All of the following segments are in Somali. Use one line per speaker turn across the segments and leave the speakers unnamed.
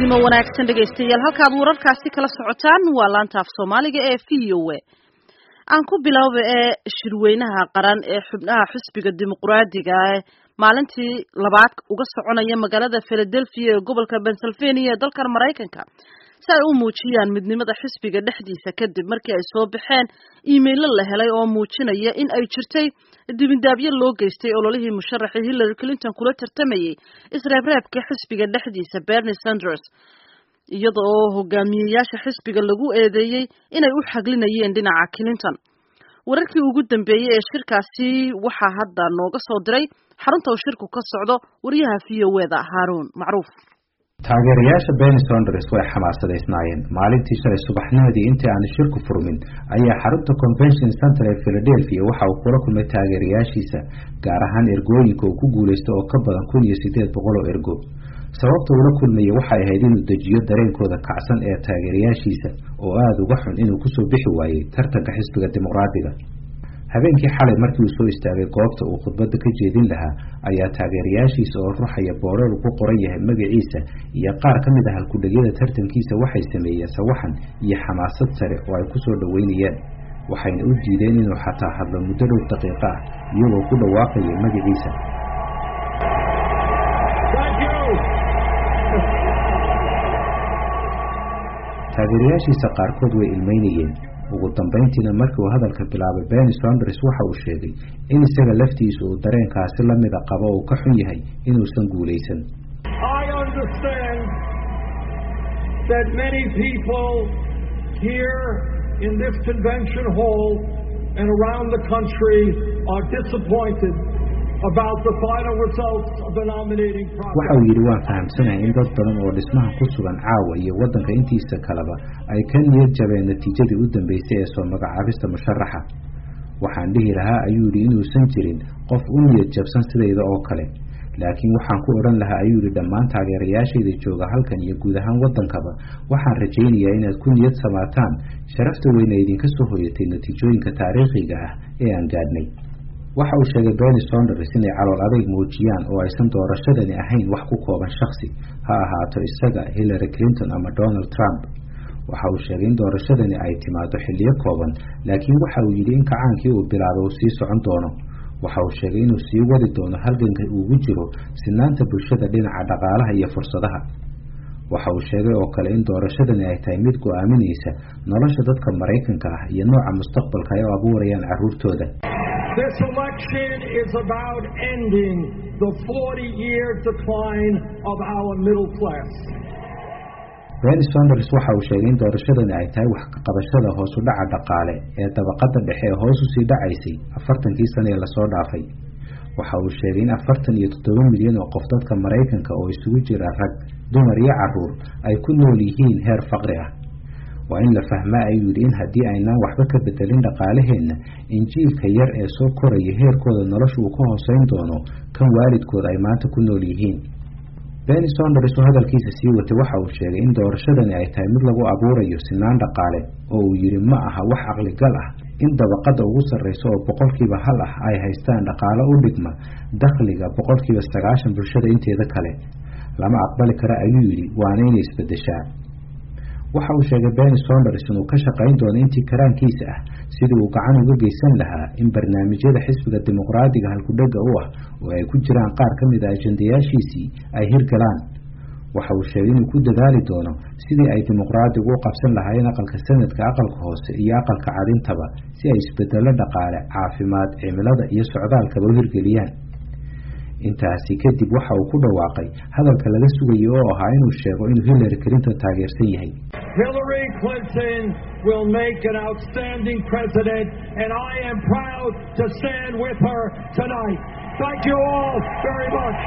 fiidnimo wanaagsan dhegaystayaal halkaad wararkaasi kala socotaan waa laanta af soomaaliga ee v o a aan ku bilowba ee shirweynaha qaran ee xubnaha xisbiga dimuqraadiga ee maalintii labaad uga soconaya magaalada philadelphia ee gobolka pennsylvania ee dalkan maraykanka si ay u muujiyaan midnimada xisbiga dhexdiisa kadib markii ay soo baxeen iimaylo la helay oo muujinaya in ay jirtay dibindaabyo loo geystay ololihii musharaxii hillary clinton kula tartamayay isreebreebka xisbiga dhexdiisa bernie sanders iyada oo hogaamiyeyaasha xisbiga lagu eedeeyey inay u xaglinayeen dhinaca clinton wararkii ugu dambeeyey ee shirkaasi waxaa hadda nooga soo diray xarunta uu shirku ka socdo wariyaha v o e da haaruun macruuf
taageerayaasha Bernie Sanders way xamaasadaysnaayeen maalintii shalay subaxnimadii intii aan shirku furmin ayaa xarunta Convention Center ee Philadelphia waxa uu kula kulmay taageerayaashiisa gaar ahaan ergooyinka uu ku guuleystay oo ka badan kun iyo sideed boqol oo ergo sababta uu la kulmayay waxay ahayd inuu dejiyo dareenkooda kacsan ee taageerayaashiisa oo aada uga xun inuu kusoo bixi waayey tartanka xisbiga dimuqraadiga habeenkii xalay markii uu soo istaagay goobta uu khudbadda ka jeedin lahaa ayaa taageerayaashiisa oo ruxaya booreer ku qoran yahay magaciisa iyo qaar ka mid ah halkudhegyada tartankiisa waxay sameeyeen sawaxan iyo xamaasad sare oo ay ku soo dhoweynayeen waxayna u diideen inuu xataa hadlo muddo dhow daqiiqo ah iyagoo ku dhawaaqaya magaciisa taageerayaashiisa qaarkood way ilmeynayeen ugu dambayntiina markii uu hadalka bilaabay Bernie Sanders waxa uu sheegay in isaga laftiisu uu dareenkaasi la mid qabo oo ka xun yahay inuusan guuleysan
I understand that many people here in this convention hall and around the country are disappointed about the final results of the nominating process.
waxa uu yidhi waan fahamsanahay in dad badan oo dhismaha ku sugan caawa iyo waddanka intiisa kaleba ay ka niyad jabeen natiijadii u dambeysay ee soo magacaabista musharaxa waxaan dhihi lahaa ayuu yidhi inuusan jirin qof u niyad jabsan sidayda oo kale laakiin waxaan ku odhan lahaa ayuu yidhi dhammaan taageerayaashayda jooga halkan iyo guud ahaan waddankaba waxaan rajaynayaa inaad ku niyad samaataan sharafta weyna idinka soo hoyatay natiijooyinka taariikhiga ah ee aan gaadhnay waxa uu sheegay Bernie Sanders inay calool adayg muujiyaan oo aysan doorashadani ahayn wax ku kooban shakhsi ha ahaato isaga Hillary Clinton ama Donald Trump waxa uu sheegay in doorashadani ay timaado xilliyo kooban laakiin waxa uu yidhi in kacaankii uu bilaabo uu sii socon doono waxa uu sheegay inuu sii wadi doono halganka ugu jiro sinaanta bulshada dhinaca dhaqaalaha iyo fursadaha waxa uu sheegay oo kale in doorashadani ay tahay mid go'aaminaysa nolosha dadka Maraykanka ah iyo nooca mustaqbalka ay u abuurayaan carruurtooda
This election is about ending the 40-year decline of our middle class.
Bernie Sanders waxa uu sheegay in doorashadani ay tahay wax ka qabashada hoos u dhaca dhaqaale ee dabaqada dhexe ee hoos u sii dhacaysay afartankii sano ee lasoo dhaafay waxa uu sheegay in afartan iyo toddoba milyan oo qof dadka Maraykanka oo isugu jira rag dumar iyo carruur ay ku nool yihiin heer faqri ah waa in la fahmaa ayuu yidhi in haddii aynaan waxba ka bedelin dhaqaalaheenna injiilka yar ee soo koraya heerkooda nolosha uu ka hooseyn doono kan waalidkooda ay maanta ku nool yihiin Bernie Sanders oo hadalkiisa sii watay waxa uu sheegay in doorashadani ay tahay mid lagu abuurayo sinaan dhaqaale oo uu yidhi ma aha wax caqligal ah in dabaqada ugu sarreysa oo boqolkiiba hal ah ay haystaan dhaqaale u dhigma dakhliga boqolkiiba sagaashan bulshada inteeda kale lama aqbali kara ayuu yidhi waana inay isbedeshaa waxa uu sheegay Bernie Sanders inuu ka shaqayn doono intii karaankiisa ah sidii uu gacan uga geysan lahaa in barnaamijyada xisbiga dimuqraadiga halkudhega u ah oo ay ku jiraan qaar ka mid ah ajendayaashiisii ay hirgalaan waxa uu sheegay inuu ku dadaali doono sidii ay dimuqraadigu u qabsan lahaayeen aqalka sanadka aqalka hoose iyo aqalka cadintaba si ay isbedelo dhaqaale caafimaad cimilada iyo socdaalkaba u hirgeliyaan intaasi kadib waxa uu ku dhawaaqay hadalka laga sugayay oo ahaa inuu sheego inuu Hillary Clinton taageersan yahay
Hillary Clinton will make an outstanding president, and I am proud to stand with her tonight. Thank you all very much.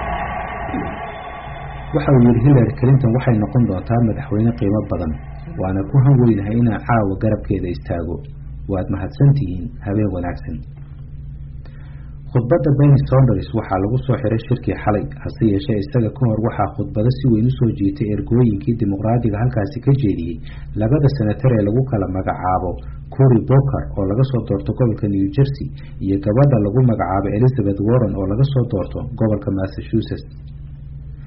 waxa uu yidhi Hillary Clinton waxay noqon doontaa madaxweyne qiimo badan waana ku hanweynahay inaan caawa garabkeeda istaago waad mahadsantihiin habeen wanaagsan khudbadda Bernie Sanders waxaa lagu soo xiray shirkii xalay hase yeeshee isaga ka hor waxaa khudbado si weyn u soo jiitay ergooyinkii dimuqraadiga halkaasi ka jeediyey labada senatar ee lagu kala magacaabo Cory Booker oo laga soo doorto gobolka New Jersey iyo gabadha lagu magacaabo Elizabeth Warren oo laga soo doorto gobolka Massachusetts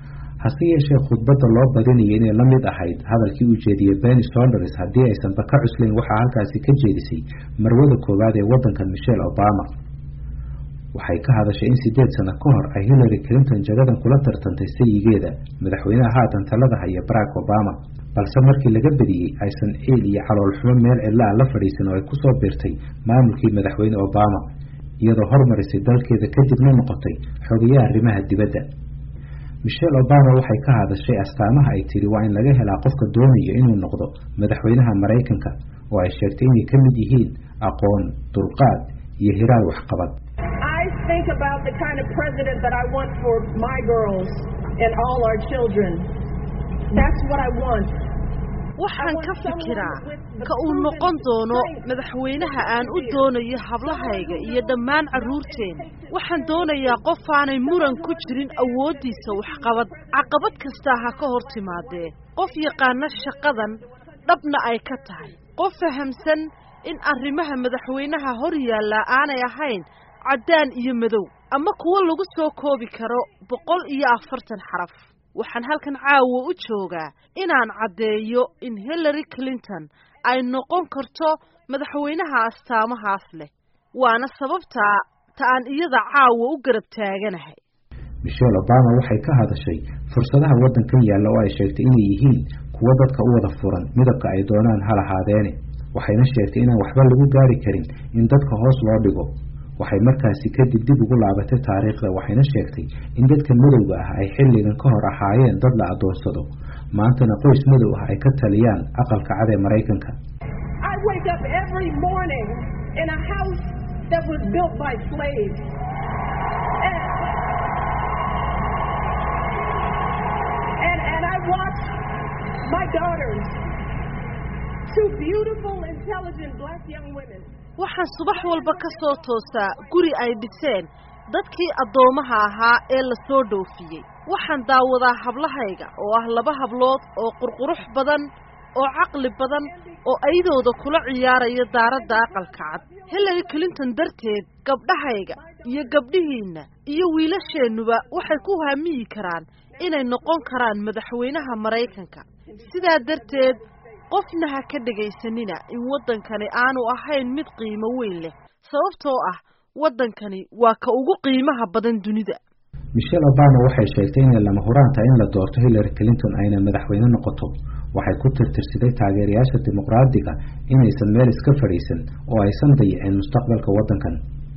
hase yeeshee khudbadda loo badinaya inay la mid ahayd hadalkii uu jeediyey benny sonders haddii aysanba ka cuslayn waxaa halkaasi ka jeedisay marwada koowaad ee waddankan michelle obama waxay ka hadashay in sideed sano ka hor ay hillary clinton jagadan kula tartantay sayigeeda madaxweynaha haatan talada haya barack obama balse markii laga bediyey aysan ciil iyo caloolxumo meel cidla a la fadhiisan oo ay ku soo biirtay maamulkii madaxweyne obama iyadoo hormarisay dalkeeda kadibna noqotay xogayaha arrimaha dibadda michelle obama waxay ka hadashay astaamaha ay tiri waa in laga helaa qofka doonaya inuu noqdo madaxweynaha maraykanka oo ay sheegtay inay ka mid yihiin aqoon dulqaad iyo hiraal waxqabad
think about the kind of president that I want for my girls and all our children. That's what I want.
waxaan ka fikiraa ka uu noqon doono madaxweynaha aan u doonayo hablahayga iyo dhammaan carruurteena waxaan doonayaa qof aanay muran ku jirin awooddiisa waxqabad caqabad kastaa ha ka hor timaadee qof yaqaana shaqadan dhabna ay ka tahay qof fahamsan in arrimaha madaxweynaha hor yaallaa aanay ahayn caddaan iyo madow ama kuwo lagu soo koobi karo boqol iyo afartan xaraf waxaan halkan caawa u joogaa inaan caddeeyo in hillary clinton ay noqon karto madaxweynaha astaamahaas leh waana sababtaa ta aan iyada caawa u garab taaganahay
michelle obama waxay ka hadashay fursadaha waddankan yaalla oo ay sheegtay inay yihiin kuwo dadka u wada furan midabka ay doonaan ha lahaadeene waxayna sheegtay inaan waxba lagu gaari karin in dadka hoos loo dhigo waxay markaasi kadib dib ugu laabatay taariikhda waxayna sheegtay in dadka madowga ah ay xilligan ka hor ahaayeen dad la adoonsado maantana qoys madow ah ay ka taliyaan aqalka cad ee maraykanka
waxaan subax walba ka soo toosaa guri ay dhiseen dadkii addoomaha ahaa ee la soo dhoofiyey waxaan daawadaa hablahayga oo ah laba hablood oo qurqurux badan oo caqli badan oo aydooda kula ciyaaraya daaradda aqalka cad hillary clinton darteed gabdhahayga iyo gabdhihiinna iyo wiilasheennuba waxay ku haamiyi karaan inay noqon karaan madaxweynaha maraykanka sidaa darteed qofna ha ka dhegaysanina in waddankani aanu ahayn mid qiimo weyn leh sababtoo ah waddankani waa ka ugu qiimaha badan dunida
michelle obama waxay sheegtay inay lama huraan tahay in la doorto hillary clinton ayna madaxweyne noqoto waxay ku tirtirsiday taageerayaasha dimuqraadiga inaysan meel iska fadhiisan oo aysan dayicin mustaqbalka waddankan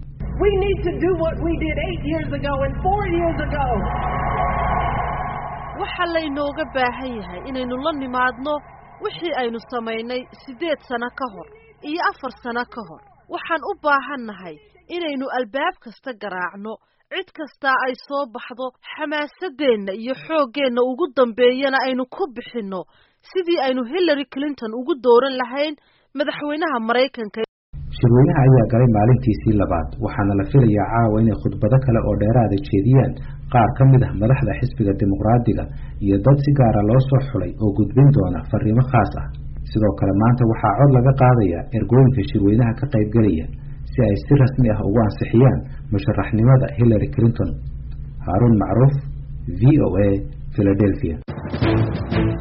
waxaa laynooga baahan yahay inaynu la nimaadno wixii aynu samaynay siddeed sano ka hor iyo afar sano ka hor waxaan u baahannahay inaynu albaab kasta garaacno cid kastaa ay soo baxdo xamaasadeenna iyo xooggeenna ugu dambeeyana aynu ku bixinno sidii aynu hillary clinton ugu dooran lahayn madaxweynaha maraykanka
shirweynaha ayaa galay maalintiisii labaad waxaana la filayaa caawa inay khudbado kale oo dheeraada jeediyaan qaar ka mid ah madaxda xisbiga dimuqraadiga iyo dad si gaara loo soo xulay oo gudbin doona fariimo khaas ah sidoo kale maanta waxaa cod laga qaadayaa ergooyinka shirweynaha ka qaybgelaya si ay si rasmi ah ugu ansixiyaan musharaxnimada hillary clinton haaruun macruuf v o a philadelphia